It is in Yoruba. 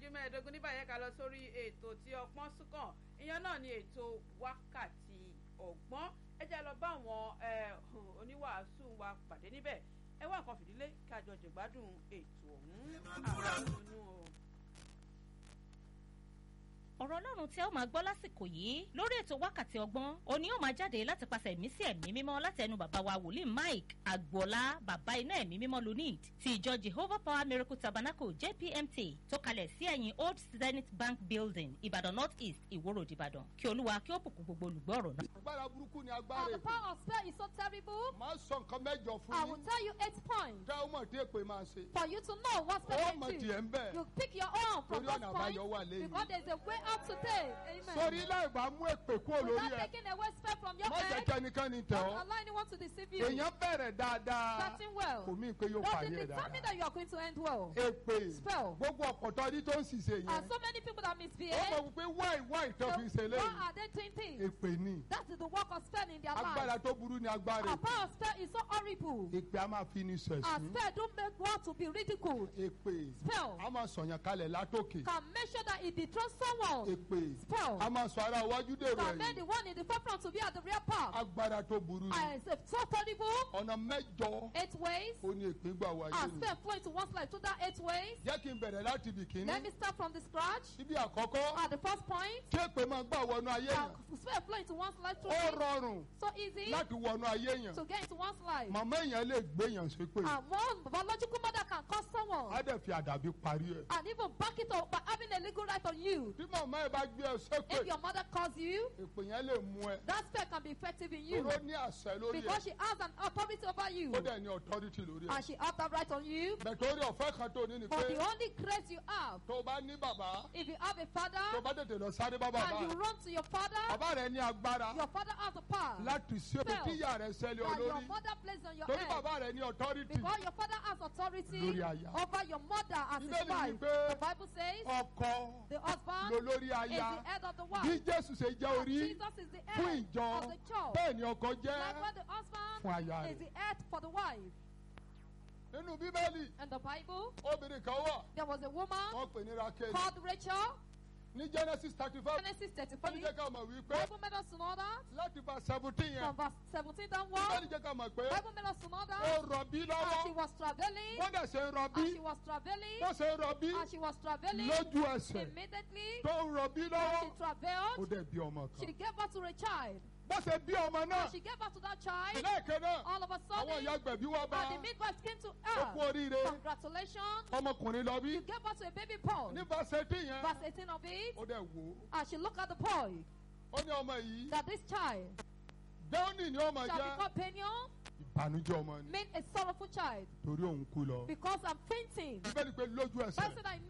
ìṣẹ́jú mẹ́ẹ̀ẹ́dógún nígbà yẹn ká lọ sórí ètò tí ọpọ́n súnkàn ìyẹn náà ni ètò wákàtí ọgbọ́n ẹ jẹ́ lọ bá àwọn oníwàásù wa pàdé níbẹ̀ ẹ wá nǹkan fìdílé kí a jọ jẹ̀gbádùn ètò ọ̀hún àwọn ọ̀nù o ọ̀rọ̀ ọlọ́run tí ẹ ó máa gbọ́ lásìkò yìí lórí ètò wákàtí ọgbọ́n òní ó máa jáde láti pàṣẹ ẹ̀mí sí ẹ̀mí mímọ́ láti ẹnu bàbá wa wòlíì mike agboola bàbá iná ẹ̀mí mímọ́ lunid ti ìjọ jehovah power miracle tabernacle jpmt tó kalẹ̀ sí ẹ̀yìn old zenith bank building ìbàdàn north east ìwòrò ìbàdàn kí olúwa kí ó bùkún gbogbo olùgbọ́ ọ̀rọ̀ náà. agbára burúkú ni Uh, agbára the èpè power of spell is so terrible. máa sọ nǹkan mẹ́jọ fún I will yín tell you eight points tẹ́ ó mọ̀ tí èpè máa ṣe for you to know what spell ó can mọ̀ do. tiẹ̀ ń bẹ̀ You pick your own from torí those ọ̀nà points àbáyọ wà lẹ́yìn because there is a way out today. Amen. sórí láì bá mú èpè kúrò lórí Without ẹ taking away spell from your má jẹ́ head, kẹ́nikẹ́ni tẹ̀ don't ọ́ allow anyone to deceive you. èèyàn bẹ̀rẹ̀ dáadáa Starting well. kò mí pé yóò Doesn't parí ẹ̀ determine dáadáa that you are going to end well. èpè Spell. gbogbo ọ̀pọ̀tọ́ ní tó ń ṣiṣẹ́ And yẹn so many people that ó misbehave, mọ̀ wípé wáì wáì tó so fi ṣe why lẹ́yìn are they doing things? èpè ni That is the work of spell in their agbára lives. tó burú ni agbára Our èpè power of spell is so horrible. èpè a máa fi ní sọ Our ẹ̀sìn spell don't make one to be ridiculed. èpè Spell a máa sọ̀yàn kalẹ̀ látòkè can make sure that it dethrones someone. èpè Spell a máa sọ ara iwájú dèrò can make ẹ̀yìn the one in the forefront to be at the rear part. agbára tó burú ni And it's so terrible. ọ̀nà mẹ́jọ Eight ways. ó ní èpè gbà wáyé Our ni spell flow into one's life through that eight ways. jẹ́ kí n bẹ̀rẹ̀ láti ibì kíní Let me start from the scratch. síbi àkọ́kọ́ At the first point, kí èpè máa gbà wọnú ayé our yẹn spell flow into one's life through ó it. rọrùn So easy láti wọnú ayé yẹn to get into one's life. màmá èèyàn lè gbé èèyàn ṣépè And one biological mother can cause á someone dẹ̀ fi àdàbí parí ẹ̀ and even back it up by having a legal right on you. tí màmá ẹ̀ bá gbé ẹ ṣépè If your mother calls you, èpè yẹn lè mú ẹ that spell can be effective in you oró ní àṣẹ lórí ẹ because she has an authority over you ó dẹ̀ ní authority lórí ẹ and she has that right on you. bẹ̀tẹ̀ orí ọ̀fẹ́ kan tó ní ni But pé the only grace you have, tó bá ní bàbá if you have a tó father bá tètè lọ sáré bá bàbá and you run to your father, bàbá rẹ ní agbára your father has the power láti ṣe Spell. tíyà rẹ sẹ́lẹ̀ that your olórí mother places on your torí head. bàbá rẹ ní authority Because your father has authority Lórí aya. over your mother as his Bíbélì wife. wípé The Bible says ọkọ the husband lolórí is aya the head of the bí wife. jésù ṣe jẹ́ And orí Jesus is the fún head ìjọ of the church. bẹ́ẹ̀ ni ọkọ jẹ́ Likewise, the husband fún aya is rẹ̀ the head for the wife. nínú bíbélì In the Bible, obìnrin kan wà there was a woman wọ́n pè ní rakeli called Rachel. ní genesis thirty five Genesis wọ́n 35. jẹ́ ká mọ̀ wípé Bible made us to know that. láti bá seventeen yẹn From verse 17 bíbélì downward, jẹ́ ká mọ̀ pé Bible made us to know ó that. rọbí As she lọ́wọ́ was traveling, wọ́n dẹ̀ ṣe ń rọbí as she was traveling, wọ́n ṣe ń rọbí as she was traveling, lójú ẹsẹ̀ immediately, tó ń rọbí as lọ́wọ́ she ó traveled, dẹ̀ bí ọmọ she kan gave birth to a child. bó ṣe bí ọmọ náà As she gave birth to that child, lẹ́ẹ̀kan náà all of a àwọn sudden, ìyá gbẹ̀bí wá bá and the midwife came to ó kú her. oríire Congratulations, ọmọkùnrin lọ bí you gave birth to a baby boy. ní verse yẹn Verse 18 of it, ó dẹ̀ wò as she looked at the boy, ó ó ní ọmọ yìí that this child dẹ́wọ́nì ni ọmọ shall jẹ́ become Peniel, ìbànújẹ́ ọmọ ni mean a sorrowful child, torí òun kú lọ because I'm fainting. bíbélì pé lójú ẹsẹ̀ Bible said that